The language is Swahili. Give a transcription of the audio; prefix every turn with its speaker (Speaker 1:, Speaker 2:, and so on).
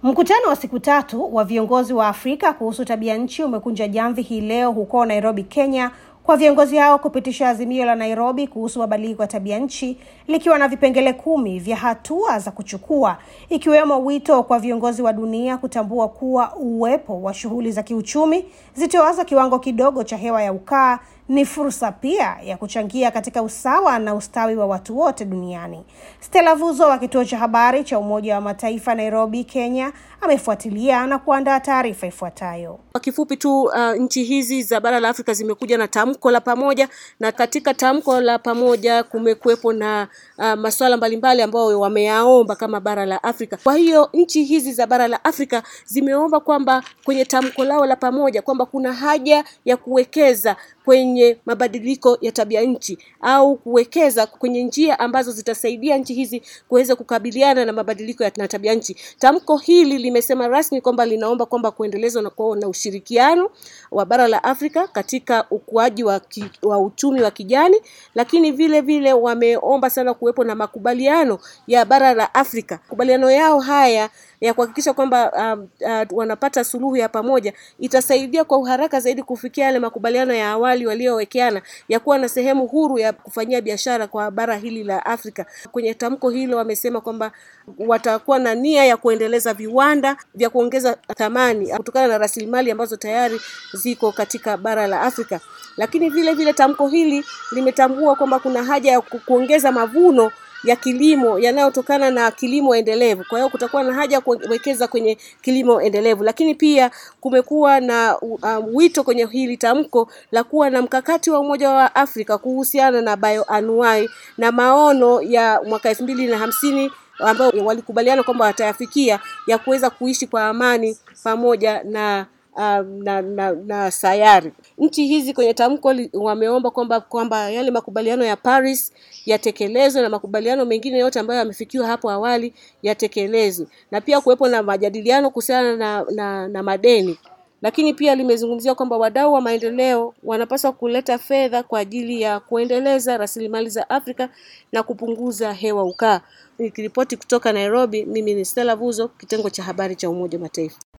Speaker 1: Mkutano wa siku tatu wa viongozi wa Afrika kuhusu tabia nchi umekunja jamvi hii leo huko Nairobi, Kenya, kwa viongozi hao kupitisha azimio la Nairobi kuhusu mabadiliko ya tabia nchi likiwa na vipengele kumi vya hatua za kuchukua, ikiwemo wito kwa viongozi wa dunia kutambua kuwa uwepo wa shughuli za kiuchumi zitoazo kiwango kidogo cha hewa ya ukaa ni fursa pia ya kuchangia katika usawa na ustawi wa watu wote duniani. Stella Vuzo wa kituo cha habari cha Umoja wa Mataifa Nairobi, Kenya, amefuatilia na kuandaa taarifa ifuatayo.
Speaker 2: Kwa kifupi tu, uh, nchi hizi za bara la Afrika zimekuja na tamko la pamoja, na katika tamko la pamoja kumekuwepo na uh, masuala mbalimbali ambayo wameyaomba kama bara la Afrika. Kwa hiyo nchi hizi za bara la Afrika zimeomba kwamba kwenye tamko lao la pamoja kwamba kuna haja ya kuwekeza kwenye mabadiliko ya tabia nchi au kuwekeza kwenye njia ambazo zitasaidia nchi hizi kuweza kukabiliana na mabadiliko ya tabia nchi. Tamko hili limesema rasmi kwamba linaomba kwamba kuendelezwa na kuwa na ushirikiano wa bara la Afrika katika ukuaji wa, ki, wa uchumi wa kijani, lakini vile vile wameomba sana kuwepo na makubaliano ya bara la Afrika. Makubaliano yao haya ya kuhakikisha kwamba um, uh, wanapata suluhu ya pamoja itasaidia kwa uharaka zaidi kufikia yale makubaliano ya awali waliowekeana ya kuwa na sehemu huru ya kufanyia biashara kwa bara hili la Afrika. Kwenye tamko hilo wamesema kwamba watakuwa na nia ya kuendeleza viwanda vya kuongeza thamani kutokana na rasilimali ambazo tayari ziko katika bara la Afrika. Lakini vile vile tamko hili limetambua kwamba kuna haja ya kuongeza mavuno ya kilimo yanayotokana na kilimo endelevu. Kwa hiyo kutakuwa na haja ya kuwekeza kwenye kilimo endelevu, lakini pia kumekuwa na um, wito kwenye hili tamko la kuwa na mkakati wa Umoja wa Afrika kuhusiana na bioanuwai na maono ya mwaka elfu mbili na hamsini ambao walikubaliana kwamba watayafikia ya kuweza kuishi kwa amani pamoja na Um, na, na, na sayari. Nchi hizi kwenye tamko wameomba kwamba kwamba yale makubaliano ya Paris yatekelezwe na makubaliano mengine yote ambayo yamefikiwa hapo awali yatekelezwe, na pia kuwepo na majadiliano kuhusiana na, na, na madeni. Lakini pia limezungumzia kwamba wadau wa maendeleo wanapaswa kuleta fedha kwa ajili ya kuendeleza rasilimali za Afrika na kupunguza hewa ukaa. Nikiripoti kutoka Nairobi, mimi ni Stella Vuzo, kitengo cha habari cha Umoja wa Mataifa.